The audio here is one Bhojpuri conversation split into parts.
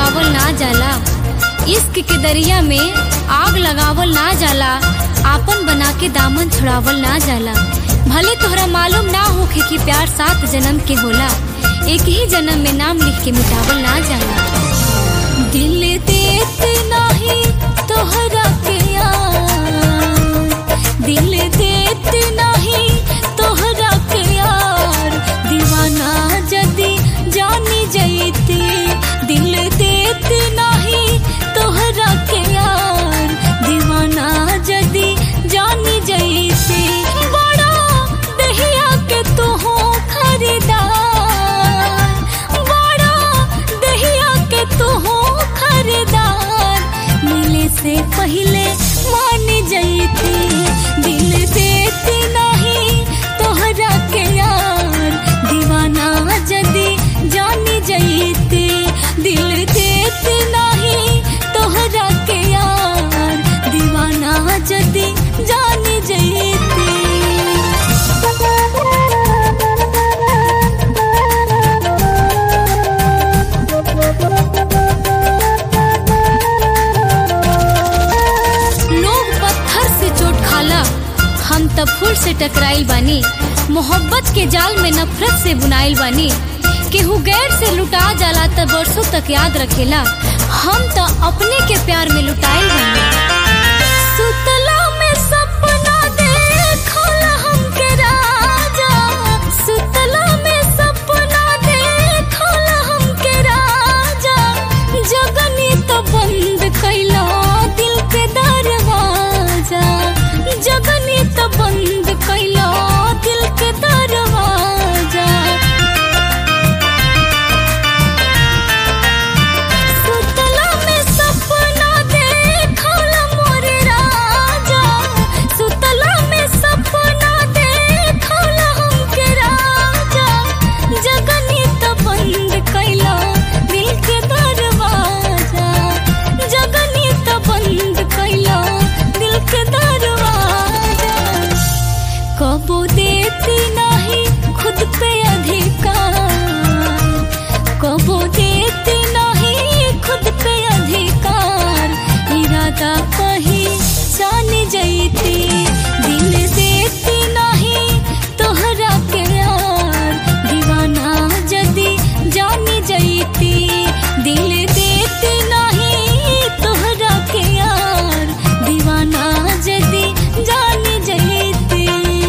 लगावल ना जाला इश्क के दरिया में आग लगावल ना जाला आपन बना के दामन छुड़ावल ना जाला भले तोहरा मालूम ना होखे कि प्यार सात जन्म के होला एक ही जन्म में नाम लिख के मिटावल ना जाला दिल देत नाही तोहरा के यार दिल देत नाही तोहरा के यार दीवाना जदी जानी जैती दिल देत नाही तोहरा के यार दीवाना जदी जानी जैती बड़ा दहिया के तू हो खरीदार बड़ा दहिया के तू हो खरीदार मिले से पहले मान जैती दिल देती नहीं तोहरा के यार दीवाना जदी जानी जैती दिल देती नहीं तोहरा के यार दीवाना जदी जानी जैती लोग पत्थर से चोट खाला हम तब फूल से टकराइल बानी मोहब्बत के जाल में नफरत से बुनाइल बानी केहू गैर से लुटा जाला त बरसों तक याद रखेला हम तो अपने के प्यार में लुटाइल बानी सुतला में सपना देखल हमके राजा सुतला में सपना देखल हमके राजा जगनी तो बंद कैला दिल के दरवाजा जगनी तो बंद कैला दिल के दरवाजा सुतला में सपना देखल मोर राजा सुतला में सपना देखल हमके राजा जगनी तो बंद कैला दिल के दरवाजा जगनी तो बंद कैला दिल के दरवाजा कबो देती नहीं खुद पे अधिकार कबो देती नहीं खुद पे अधिकार इरादा कहीं जान जैती दिल देती नहीं तोहरा के यार दीवाना जदी जानी जैती दिल देती नहीं तोहरा के यार दीवाना जदी जानी जैती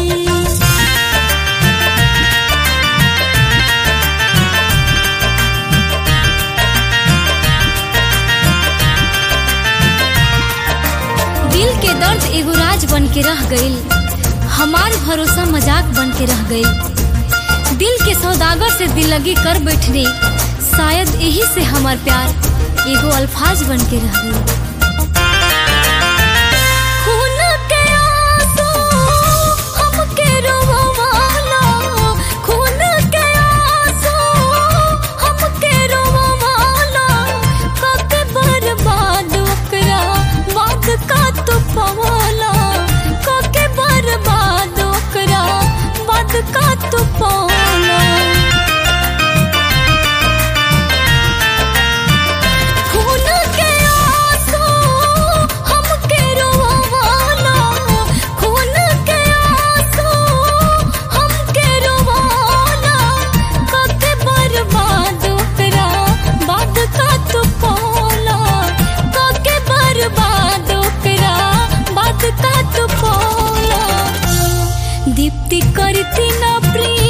दिल के दर्द एगो राज बन के रह गईल हमार भरोसा मजाक बन के रह गईल दिल के सौदागर से दिल लगी कर बैठने शायद यही से हमार प्यार एगो अल्फाज बन के रह गईल खून के आंसू हमके रोवाला खून के आंसू हमके रोवाला कके बर्बाद ओकरा बाद का तू पवाला कके बर्बाद ओकरा बाद का तू पवाला खून के आंसू हमके रोवाला खून के आंसू हमके रोवाला कके बर्बाद ओकरा बाद का तू पौला कके बर्बाद ओकरा बाद का तू पौला दीप्ति करती ना प्रिय